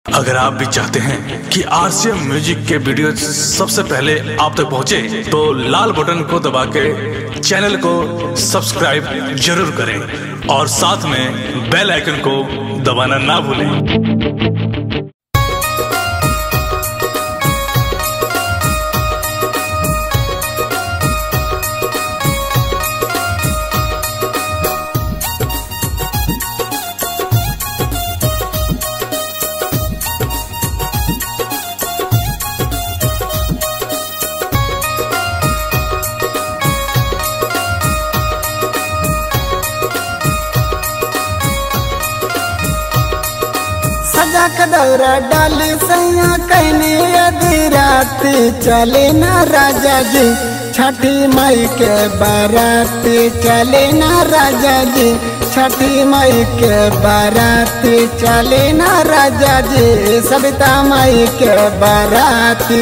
अगर आप भी चाहते हैं कि आरसीएम म्यूजिक के वीडियो सबसे पहले आप तक पहुंचे, तो लाल बटन को दबा के चैनल को सब्सक्राइब जरूर करें और साथ में बेल आइकन को दबाना ना भूलें सजा कदौरा डाल सैया कहने यदि रात चले ना राजा जी छठी मई के बारात चले ना राजा जी छठी मई के बारात चले ना राजा जी सविता मई के बाराती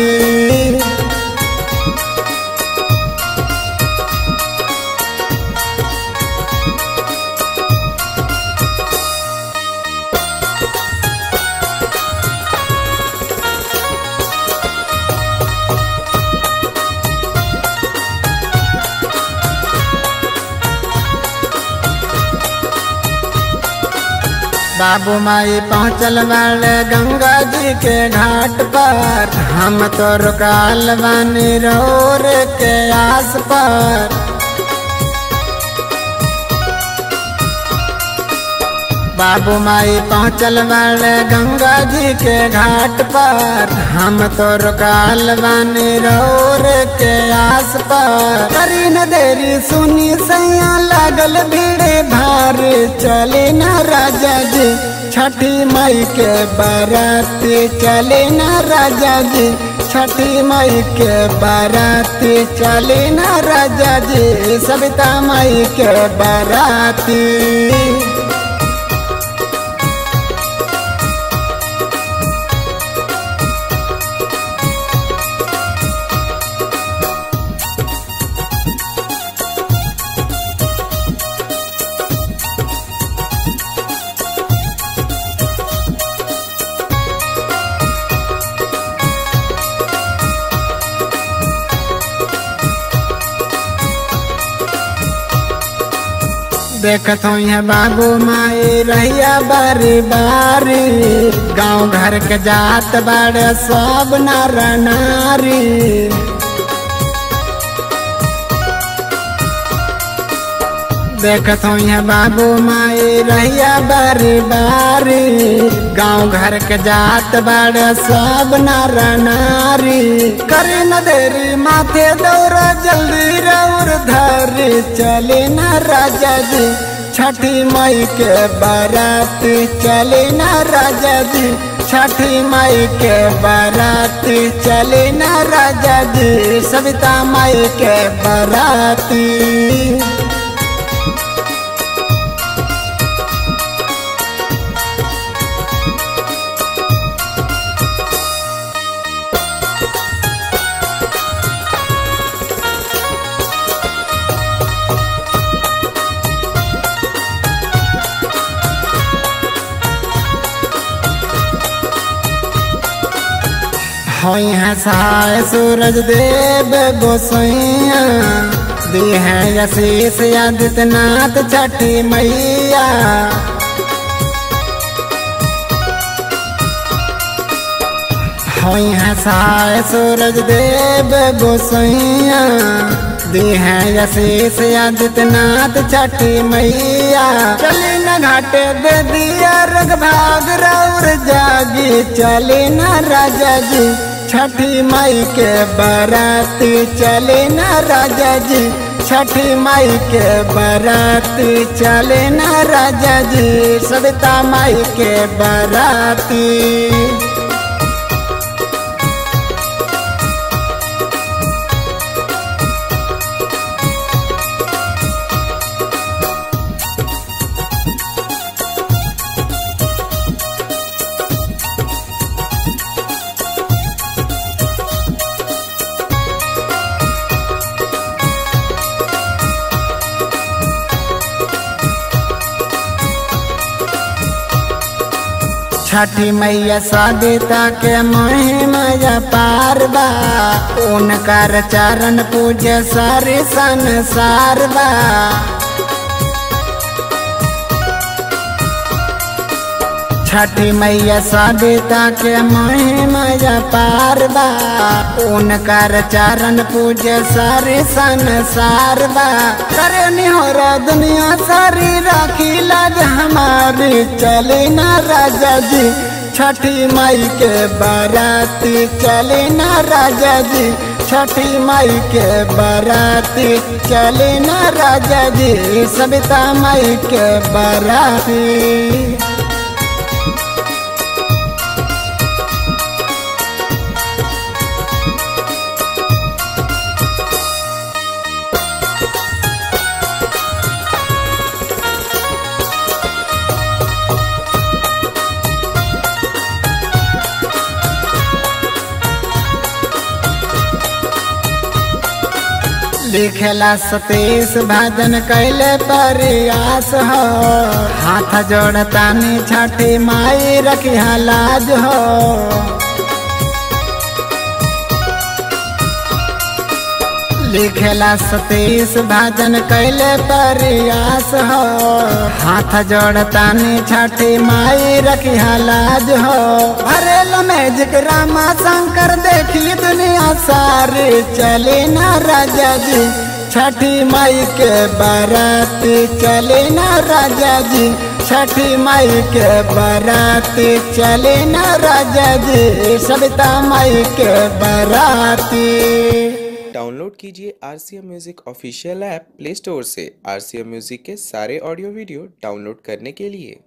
बाबू माई पहुँचल वाले गंगा जी के घाट पर हम तो रुकाल बानी रोर के आस पर बाबू माई पहुँचल वाले गंगा जी के घाट पर हम तो रुकाल बानी रोर के आस पर करी न देरी सुनी सैया लागल भीड़ भार चले न राजा जी छठी मई के बारात चले न राजा जी छठी मई के बारात चले न राजा जी सविता मई के बाराती देखत हूँ बाबू माई रहिया बारी बारी गाँव घर के जात बाड़े सब नर नारी देखत हूँ बाबू माई रहिया बारी बारी गाँव घर के जात बाड़े सब नर नारी करे न देरी माथे दौरा जल्दी रौर धरी चले न राजा जी छठी मई के बारात चले न राजा जी छठी मई के बारात चले न राजा जी सविता मई के बाराती होई है साय सूरज देव गोसैया दी है यशीष आदित्यनाथ छठी मैया होई है साय सूरज देव गोसैया दी है यशीष आदित्यनाथ छठी मैया चली न घाटे दे दिया रग भाग रौर जागी चली न राजा जी छठी मई के बाराती चले न राजा जी छठी मई के बाराती चले न राजा जी सविता मई के बाराती छठी मैया सदिता के महिमा पार बा उनकर चरण पूजे सारे संसार बा छठी मैया सदिता के महिमा पार बा उनकर चरण पूजे सारे संसार बा करे निहोर दुनिया सारी राखी लाज हमारी चले ना राजा जी छठी माई के बाराती चले ना राजा जी छठी माई के बाराती चले ना राजा जी सविता माई के बाराती लिखेला सतीश भजन कैले प्रयास हो हाथ जोड़तानी छठी माई रखी लाज हो लिखेला सतीश भजन कैले प्रयास हो हाथ जोड़तानी छठी माई रखी लाज हो भरेल मैजिक रामा शंकर देखी दुनिया सारी चले ना राजा जी छठी माई के बाराती चले ना राजा जी छठी माई के बाराती चले ना राजा जी सविता माई के बाराती डाउनलोड कीजिए R C M music official app play store से आर सी एम म्यूज़िक के सारे ऑडियो वीडियो डाउनलोड करने के लिए